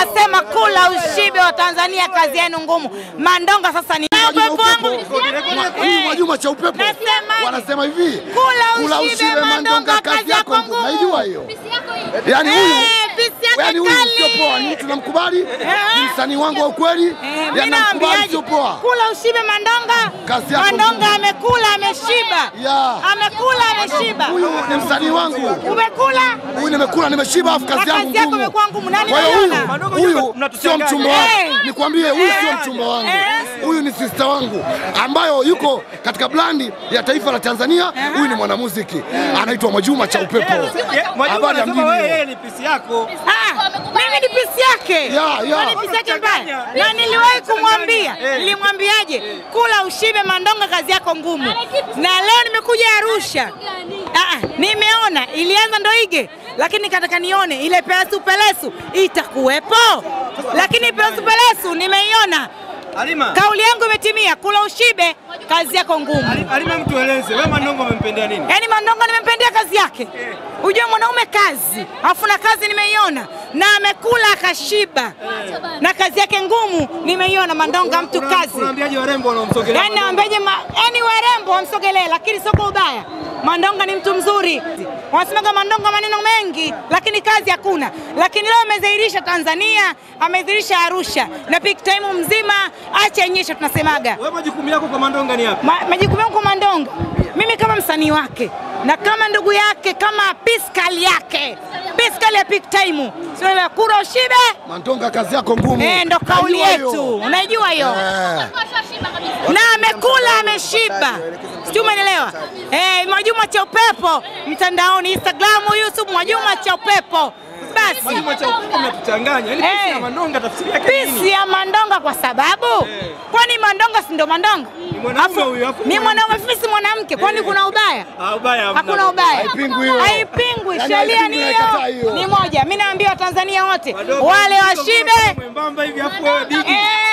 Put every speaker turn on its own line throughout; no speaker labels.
Nasema kula ushibe wa Tanzania, kazi yenu ngumu. Mandonga sasa ni upepo wangu.
Huyu Mwajuma cha upepo
Nasema-
wanasema hivi,
Kula ushibe, Mandonga, kazi yako ngumu.
Naijua hiyo. Yaani huyu
Eh, pisi yake
yaani huyu
kali.
sio poa, ni tunamkubali, ni msanii wangu wa ukweli,
Eh, mimi
yaani namkubali,
naambiaje?
sio poa.
Kula ushibe Mandonga.
Kazi yako
Mandonga
ngumu.
amekula ameshiba.
Ya.
Amekula ameshiba.
Huyu ni msanii wangu,
Umekula?
huyu nimekula, nimeshiba, afu kazi
Na
yangu
kazi yako
ngumu.
imekuwa ngumu. Nani
Kwa hiyo
ameona?
huyu huyu sio mchumba
Eh.
wangu, nikwambie, huyu sio
Eh.
mchumba wangu,
Eh.
huyu ni sister wangu ambayo yuko katika blandi ya taifa la Tanzania. Huyu ni mwanamuziki anaitwa Mwajuma cha upepo.
Mwajuma
Habari ya
anasema
mjini
wewe
hiyo.
yeye ni pisi yako.
Ah, mimi ni pisi yake.
Ya, ya.
Kwani pisi yake mbaya? Na niliwahi kumwambia, nilimwambiaje? Kula ushibe Mandonga, kazi yako ngumu. Na leo nimekuja Arusha. Ah, nimeona ilianza ndo ige, lakini nikataka nione ile pelesu pelesu itakuwepo, lakini pelesu pelesu nimeiona.
Halima.
Kauli yangu imetimia, kula ushibe, kazi yako ngumu.
Ali- Halima, mtu eleze wewe Mandonga umempendea nini?
Yaani Mandonga nimempendea kazi yake. Ujue mwanaume kazi, alafu na kazi nimeiona na amekula akashiba, na kazi yake ngumu nimeiona. Mandonga mtu
Una-
kazi,
Unaambiaje warembo wanaomsogelea?
yaani naambiaje, ma- yaani warembo wamsogelee, lakini sio kwa ubaya. Mandonga ni mtu mzuri, wanasemaga Mandonga maneno mengi, lakini kazi hakuna. Lakini leo amedhihirisha Tanzania, amedhihirisha Arusha na peak time mzima, acha nyesha, tunasemaga
Wewe majukumu yako kwa Mandonga ni yapi?
Ma, majukumu yangu kwa Mandonga, mimi kama msanii wake na kama ndugu yake, kama piskali yake, piskali ya peak time, sio ile kura ushibe.
Mandonga, kazi yako ngumu.
Eh, ndo kauli
Najua hiyo.
yetu, unajua hiyo
Eh.
na amekula ameshiba, sijui umeelewa? Eh, Mwajuma cha upepo mtandaoni, Instagram, YouTube, Mwajuma cha upepo. Basi
Mwajuma cha upepo mnatuchanganya. Yaani pisi
Eh.
na Mandonga tafsiri yake ni
pisi
nini?
ya Mandonga kwa sababu kwani Mandonga si ndo Mandonga?
mwanaume
Afu-
huyu, afu
ni
mwanamke.
mwanaume, mimi si mwanamke, kwani kuna ubaya?
Ah, ubaya hamna.
Hakuna ubaya,
Haipingwi hiyo.
haipingwi.
Yaani
Sheria
haipingwi,
ni
naikataa
hiyo,
hiyo.
ni moja. Mimi naambia Watanzania wote
Wadogo,
wale
mtoto
washibe,
Mwembamba hivi afu wewe bigi.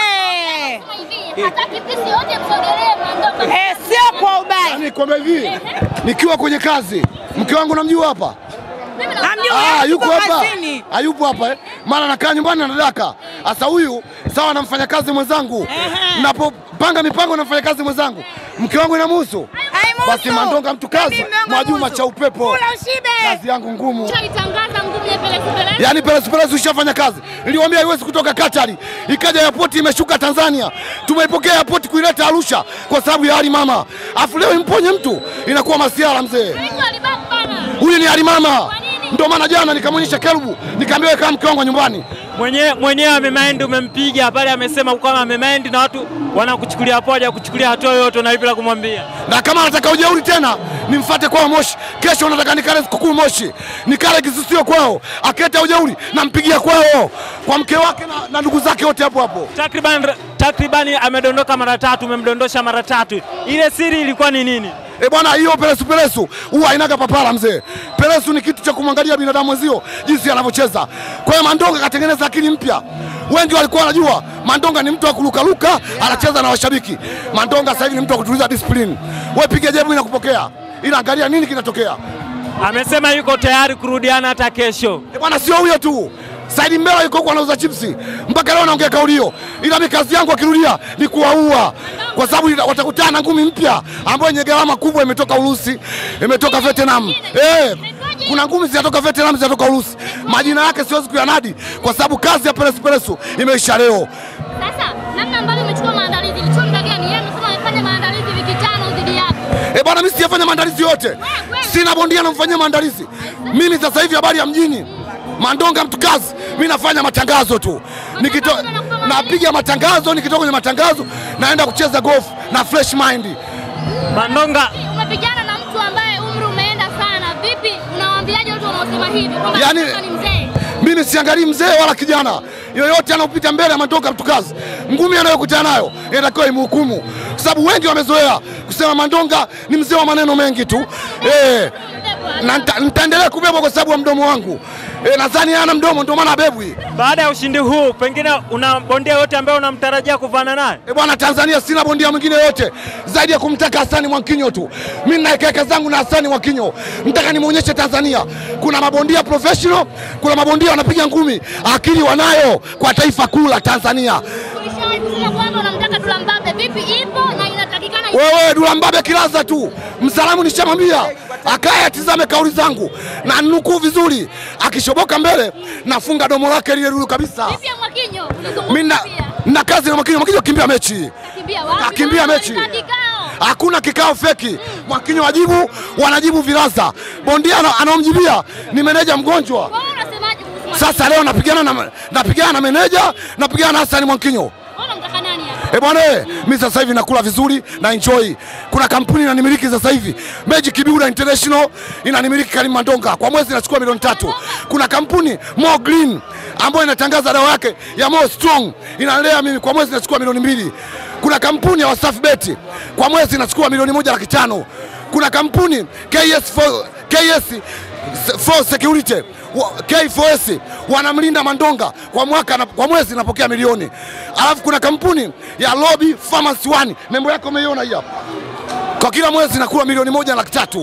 eh,
Hataki pisi yote msogelee Mandonga.
eh, sio kwa ubaya.
Yaani kwamba hivi nikiwa kwenye kazi, mke wangu namjua hapa
Hamjui,
Ah, yuko
yuko
hapa,
kazini.
hayupo hapa eh. Mara nakaa nyumbani anadaka. Sasa huyu sawa na mfanyakazi mwenzangu,
Ehe.
napopanga mipango na mfanyakazi mwenzangu, mke wangu inamhusu.
Haimuhusu.
Basi Mandonga mtu kazi,
Mimi Mandonga
Mwajuma
muhusu.
cha upepo,
Kula ushibe.
kazi yangu ngumu.
Itangaza ngumu ya pelesi pelesi.
Yaani Peresu Peresu ishafanya kazi, niliwaambia haiwezi kutoka Katari, ikaja airport imeshuka Tanzania, tumeipokea airport kuileta Arusha kwa sababu ya hali mama, afu leo imponye mtu, inakuwa masiara mzee.
Mtu alibaki bana.
Huyu ni hali mama, ndio maana jana nikamwonyesha kerubu, nikaambia wewe kama mke wangu wa nyumbani
mwenyewe mwenyewe amemind, umempiga pale, amesema kama amemind na watu wanakuchukulia poa, haja kuchukulia hatua yoyote, unaipila kumwambia
na kama anataka ujeuri tena nimfuate kwao Moshi. Kesho nataka nikale sikukuu Moshi, nikale kisusio kwao, akileta ujeuri nampigia kwao, kwa mke wake na, na ndugu zake wote hapo hapo.
takriban takribani amedondoka mara tatu, umemdondosha mara tatu. Ile siri ilikuwa ni nini?
E bwana, hiyo peresu peresu huwa hainaga papara mzee. Peresu ni kitu cha kumwangalia binadamu mwenzio jinsi anavyocheza. Kwa hiyo Mandonga katengeneza akili mpya. Wengi walikuwa wanajua Mandonga ni mtu wa kurukaruka, anacheza na washabiki. Mandonga sasa hivi ni mtu wa kutuliza discipline. Wewe piga jebu na kupokea, ila angalia nini kinatokea.
Amesema yuko tayari kurudiana hata kesho.
E bwana, sio huyo tu. Saidi Mbela yuko huko anauza chipsi mpaka leo naongea kauli hiyo, ila mimi kazi yangu akirudia ni kuwaua, kwa sababu ita- watakutana na ngumi mpya ambayo yenye gharama kubwa, imetoka Urusi, imetoka Vietnam. Eh, kuna ngumi zinatoka Vietnam, zinatoka Urusi. Majina yake siwezi kuyanadi kwa sababu kazi ya Peresu Peresu imeisha leo.
Sasa namna ambavyo umechukua maandalizi, ilichukua muda gani? Yeye amesema amefanya maandalizi wiki tano dhidi yako.
E bwana, mimi sijafanya maandalizi yote, sina bondia namfanyia maandalizi mimi. Sasa hivi habari ya mjini, Mandonga mtu kazi, mimi nafanya matangazo tu, nikito napiga matangazo, nikitoka kwenye matangazo naenda kucheza golf na fresh mind.
Mandonga
Umepigana na mtu ambaye umri umeenda sana. Vipi, unawaambiaje watu wanaosema hivi kwamba
Yaani-
Mandonga ni mzee?
Mimi siangalii mzee wala kijana yoyote anaopita mbele ya Mandonga mtu kazi, ngumi anayokutana nayo inatakiwa imhukumu, kwa sababu wengi wamezoea kusema Mandonga ni mzee wa maneno mengi tu eh, na nita- nitaendelea kubebwa kwa sababu ya mdomo wangu. E, nadhani hana mdomo ndio maana abebwi.
Baada ya ushindi huu, pengine una bondia yote ambaye unamtarajia kuvana naye?
E bwana, Tanzania sina bondia mwingine yote zaidi ya kumtaka Hasani Mwakinyo tu. Mimi na hekaheka zangu na Hasani Mwakinyo, nataka nimwonyeshe Tanzania kuna mabondia professional, kuna mabondia wanapiga ngumi, akili wanayo kwa taifa kuu la Tanzania.
Ulishawahi kusema kwamba unamtaka Dula Mbabe, vipi ipo na inatakikana
Wewe Dula Mbabe kilaza tu, msalamu nishamwambia akaye atizame kauli zangu na nukuu vizuri, akishoboka mbele nafunga domo lake lile lulu kabisa.
vipi ya Mwakinyo?
Mimi na,
Ulizungumza pia.
na kazi na Mwakinyo, Mwakinyo kimbia mechi
Kakimbia wapi?
Kakimbia
Na
mechi.
walikaa kikao.
hakuna kikao feki. Mwakinyo wajibu, wanajibu vilaza. Bondia ana- anaomjibia ni meneja mgonjwa.
Wewe unasemaje kuhusu Mwakinyo?
Sasa leo napigana na, napigana na meneja, napigana na Hassan Mwakinyo.
Wewe unamtaka nani hapa?
E bwana, eh, mi sasa hivi nakula vizuri na enjoy. Kuna kampuni inanimiliki sasa hivi, Magic Builder International inanimiliki Karim Mandonga, kwa mwezi inachukua milioni tatu. Kuna kampuni Mo Green ambayo inatangaza dawa yake ya Mo Strong inalea mimi, kwa mwezi inachukua milioni mbili. Kuna kampuni ya Wasafi Bet kwa mwezi inachukua milioni moja laki tano. Kuna kampuni KS for, KS for security wa- K4S wanamlinda Mandonga kwa mwaka na, kwa mwezi napokea milioni. Alafu kuna kampuni ya Lobby Pharmacy One, nembo yake umeiona hii hapa, kwa kila mwezi nakula milioni moja na laki tatu.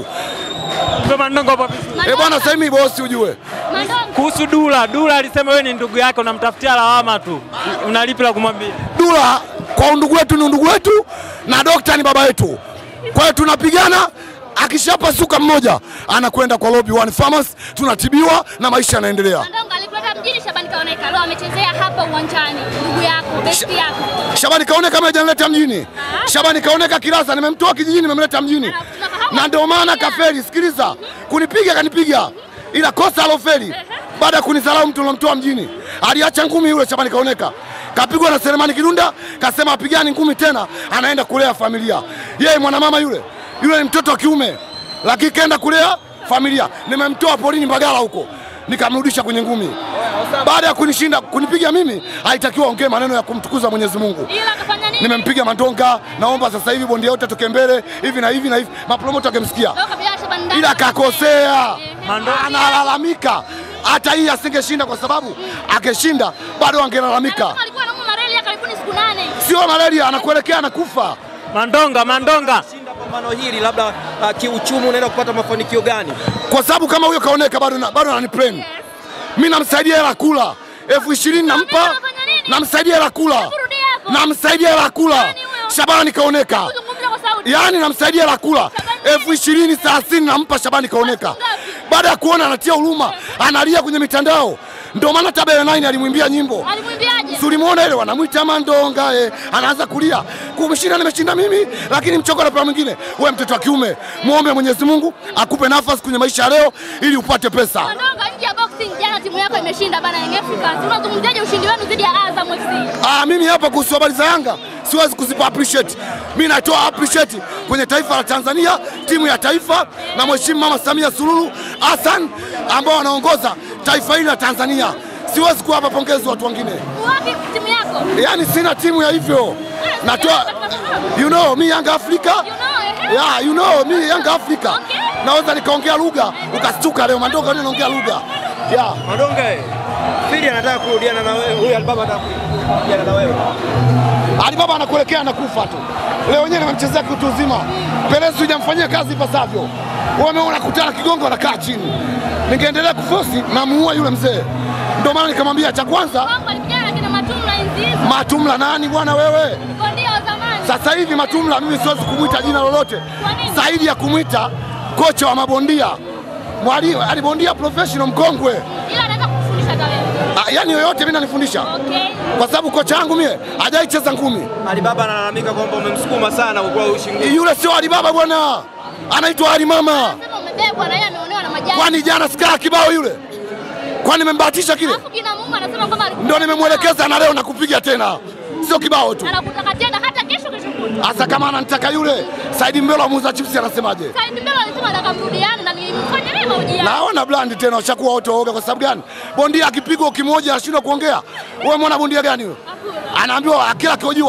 Mpe Mandonga hapo vizuri.
Eh bwana, sasa hivi bosi ujue
Mandonga.
Kuhusu Dula, Dula alisema wewe ni ndugu yake, unamtafutia lawama tu, unalipi la kumwambia?
Dula kwa undugu wetu ni undugu wetu na dokta ni baba yetu, kwa hiyo tunapigana. Akishapasuka mmoja anakwenda kwa Lobby One Pharmacy, tunatibiwa na maisha yanaendelea.
Mandonga alikuleta mjini Shabani Kaoneka. Leo amechezea hapa uwanjani. Ndugu yako, besti yako.
Shabani Kaoneka kama hajanileta mjini. Shabani Kaoneka Kirasa nimemtoa kijijini nimemleta mjini. Na ndio maana kafeli, sikiliza. Kunipiga kanipiga. Ila kosa alofeli baada ya kunisalau mtu alomtoa mjini. Aliacha ngumi yule Shabani Kaoneka. Kapigwa na Selemani Kidunda, kasema apigani ngumi tena, anaenda kulea familia. Yeye mwanamama yule, yule ni mtoto wa kiume. Lakini kaenda kulea familia. Nimemtoa polini Mbagala huko. Nikamrudisha kwenye ngumi. Baada ya kunishinda kunipiga mimi, haitakiwa ongee maneno ya kumtukuza Mwenyezi Mungu
Ila akafanya nini?
nimempiga Mandonga, naomba sasa hivi bondia yote atoke mbele hivi na hivi na hivi, mapromoto akimsikia,
Leo kabila Shabani ndani.
ila akakosea,
Mandonga-
analalamika. Hata hii asingeshinda kwa sababu akishinda bado angelalamika.
Mandonga alikuwa anaumwa malaria karibuni siku nane.
Sio malaria, anakuelekea anakufa.
Mandonga, Mandonga.
Shinda pambano hili labda uh, kiuchumi unaenda kupata mafanikio gani?
kwa sababu kama huyo kaoneka bado na, bado ananiplan mimi, namsaidia hela kula elfu ishirini nampa,
unafanya nini?
namsaidia hela kula,
Hebu rudia hapo.
namsaidia hela kula.
Nani huyo?
Shabani kaoneka
Kuzungumza kwa sauti.
yaani namsaidia la kula
Shabani
elfu ishirini thelathini nampa Shabani kaoneka. Baada ya kuona anatia huruma, analia kwenye mitandao, ndio maana Tabele 9 alimwimbia nyimbo
Alimwimbiaje?
Si ulimuona ile wanamwita Mandonga eh, anaanza kulia kumshinda, nimeshinda mimi, lakini mchoko na mwingine. Wewe mtoto wa kiume, muombe Mwenyezi Mungu akupe nafasi kwenye maisha ya leo ili upate pesa.
Mandonga nje ya boxing jana timu yako imeshinda bana Young Africans. Unazungumziaje ushindi wenu dhidi ya Azam FC?
Ah, mimi hapa kuhusu habari za Yanga siwezi kuzipa appreciate. Mimi natoa appreciate kwenye taifa la Tanzania, timu ya taifa na Mheshimiwa Mama Samia Suluhu Hassan ambao wanaongoza taifa hili la Tanzania. Siwezi kuwapa pongezi watu wengine,
Wapi timu yako?
yaani sina timu ya hivyo. Natoa you know, mi Yanga Afrika
You know, eh?
Yeah, you know, mi Yanga Afrika
Okay.
naweza nikaongea lugha ukastuka leo. Mandonga leo naongea lugha yeah.
Mandonga, eh, Fili anataka kurudiana na wewe, huyu Alibaba anataka kurudiana na wewe.
Alibaba anakuelekea anakufa tu. Leo wenyewe nimemchezea kitu uzima. Perez hujamfanyia kazi ipasavyo. Wameona kutana kigongo anakaa chini. Ningeendelea kufosi na muua yule mzee. Ndio maana nikamwambia cha kwanza
Bongo alipigana na kina Matumla enzi hizo.
Matumla nani bwana wewe?
Bondia wa zamani.
Sasa hivi Matumla mimi siwezi kumwita jina lolote
Kwa nini?
zaidi ya kumwita kocha wa mabondia. Mwalimu, yani bondia professional mkongwe.
Ila anaweza kufundisha hata wewe.
Ah, Yaani yoyote mimi nanifundisha.
Okay.
Kwa sababu kocha wangu mie hajaicheza ngumi.
Alibaba analalamika kwamba umemsukuma sana kwa kuwa ushingi.
Yule sio Alibaba bwana. Anaitwa Ali Mama.
Sema umebebwa na yeye ameonewa na majani.
Kwani jana sikaa kibao yule? Kwani nimembahatisha kile?
Alafu kina Mungu anasema kwamba alikuwa
Ndio nimemwelekeza na leo nakupiga tena, sio kibao tu.
anakutaka tena hata kesho kesho kutwa.
Hasa kama ananitaka yule Saidi Mbelo muuza chipsi anasemaje?
Saidi Mbele alisema nataka mrudiane na nilimfanya naye mahojiano.
Naona blandi tena, washakuwa wote waoga. Kwa sababu gani? Bondia akipigwa ukimoja anashindwa kuongea. Wewe mwana bondia gani huyo? Anaambiwa kila akihojiwa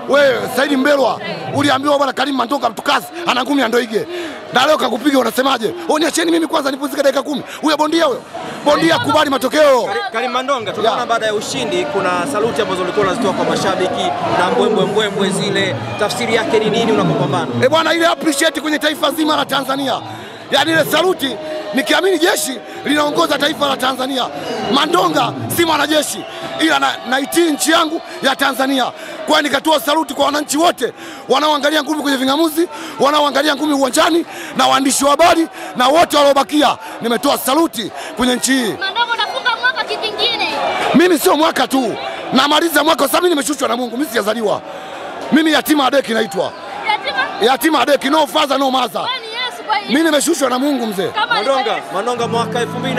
wewe Saidi Mbelwa uliambiwa bwana Karim Mandonga mtukazi ana ngumi ya Ndoige, na leo kakupiga, unasemaje? Niacheni mimi kwanza nipumzike dakika kumi. Huyo bondia huyo bondia, kubali matokeo.
Karim Mandonga, tunaona
Ya.
baada ya ushindi kuna saluti ambazo ulikuwa unazitoa kwa mashabiki na mbwembwe mbwembwe zile, tafsiri yake ni nini unapopambana?
E bwana, ile appreciate kwenye taifa zima la Tanzania, yaani ile saluti, nikiamini jeshi linaongoza taifa la Tanzania. Mandonga si mwanajeshi, ila na, naitii nchi yangu ya Tanzania. Kwa hiyo nikatoa saluti kwa wananchi wote wanaoangalia ngumi kwenye ving'amuzi, wanaoangalia ngumi uwanjani, na waandishi wa habari na wote waliobakia, nimetoa saluti kwenye nchi hii.
Mandonga unafunga mwaka kivingine.
Mimi sio mwaka tu, namaliza mwaka kwa sababu mimi nimeshushwa na Mungu, mimi sijazaliwa. Mimi yatima adeki naitwa
Yatima
yatima adeki, no father no mother.
wewe ni Yesu kwa hiyo.
Mimi nimeshushwa na Mungu mzee.
Kama
Mandonga, Mandonga, mwaka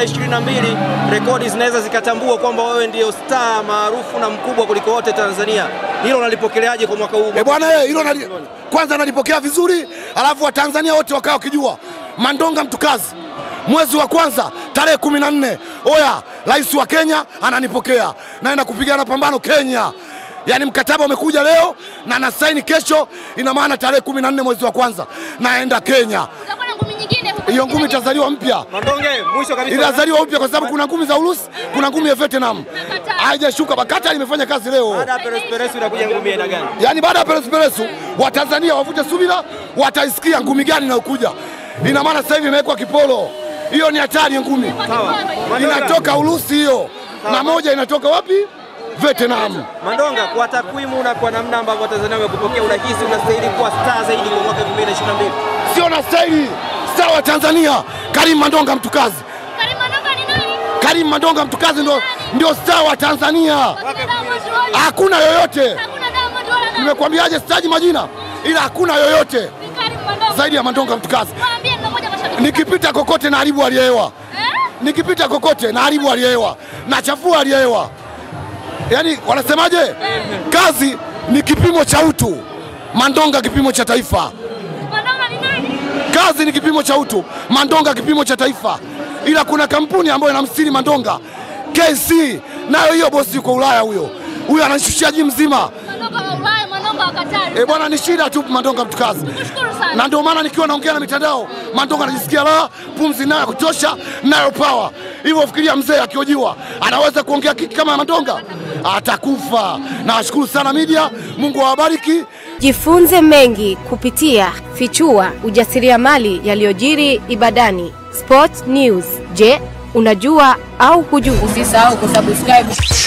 2022 rekodi zinaweza zikatambua kwamba wewe ndio star maarufu na mkubwa kuliko wote Tanzania. Hilo unalipokeleaje kwa mwaka huu?
E bwana, eh, hilo nali, kwanza nalipokea vizuri, alafu Watanzania wote wakawa wakijua Mandonga mtukazi. Mwezi wa kwanza tarehe kumi na nne oya, rais wa Kenya ananipokea, naenda kupigana pambano Kenya. Yaani mkataba umekuja leo na nasaini kesho, ina maana tarehe kumi na nne mwezi wa kwanza naenda Kenya.
utakuwa na ngumi nyingine huko.
Hiyo ngumi itazaliwa mpya
Mandonge, mwisho kabisa.
itazaliwa upya kwa sababu kuna ngumi za Urusi, kuna ngumi ya Vietnam haijashuka. Bakata imefanya kazi leo.
Baada ya Peres Peres inakuja ngumi ya aina gani?
Yaani baada ya Peresu Peresu Watanzania wavute subira, wataisikia ngumi gani inayokuja. Ina maana sasa hivi imewekwa kipolo, hiyo ni hatari ngumi,
Sawa. Mandonga,
inatoka Urusi hiyo na moja inatoka wapi? Vietnam.
Mandonga, kwa takwimu na kwa namna ambavyo Watanzania wamekupokea, unahisi unastahili kuwa star zaidi kwa mwaka 2022?
Sio na staili star wa Tanzania, Karim Mandonga mtukazi.
Karim Mandonga ni nani?
Karim Mandonga mtukazi ndio, ndio star wa Tanzania,
Wakina Diamond wote.
hakuna yoyote.
Hakuna Diamond wala nani.
Nimekwambiaje, sitaji majina, ila hakuna yoyote
Ni Karim Mandonga.
zaidi ya Mandonga mtukazi.
Mwambie ndio moja mashabiki.
Nikipita kokote na haribu aliyehewa
Eh?
nikipita kokote na haribu aliyehewa na chafua aliyehewa. Yaani wanasemaje? Kazi ni kipimo cha utu, Mandonga kipimo cha taifa.
Mandonga ni nani?
Kazi ni kipimo cha utu, Mandonga kipimo cha taifa. Ila kuna kampuni ambayo inamsiri Mandonga, KC, nayo hiyo bosi yuko Ulaya huyo, huyo ananishushia ji mzima.
Mandonga wa Ulaya, Mandonga wa Katari.
E bwana, ni shida tu Mandonga mtukazi.
Kushukuru sana.
na ndio maana nikiwa naongea na mitandao Mandonga anajisikia raha, pumzi nayo ya kutosha, nayo power. Hivyo fikiria, mzee akiojiwa anaweza kuongea kiki kama ya Mandonga, atakufa. Nawashukuru sana media, Mungu awabariki.
Jifunze mengi kupitia Fichua ujasiriamali yaliyojiri Ibadani. Sport News. Je, unajua au hujui?
Usisahau kusubscribe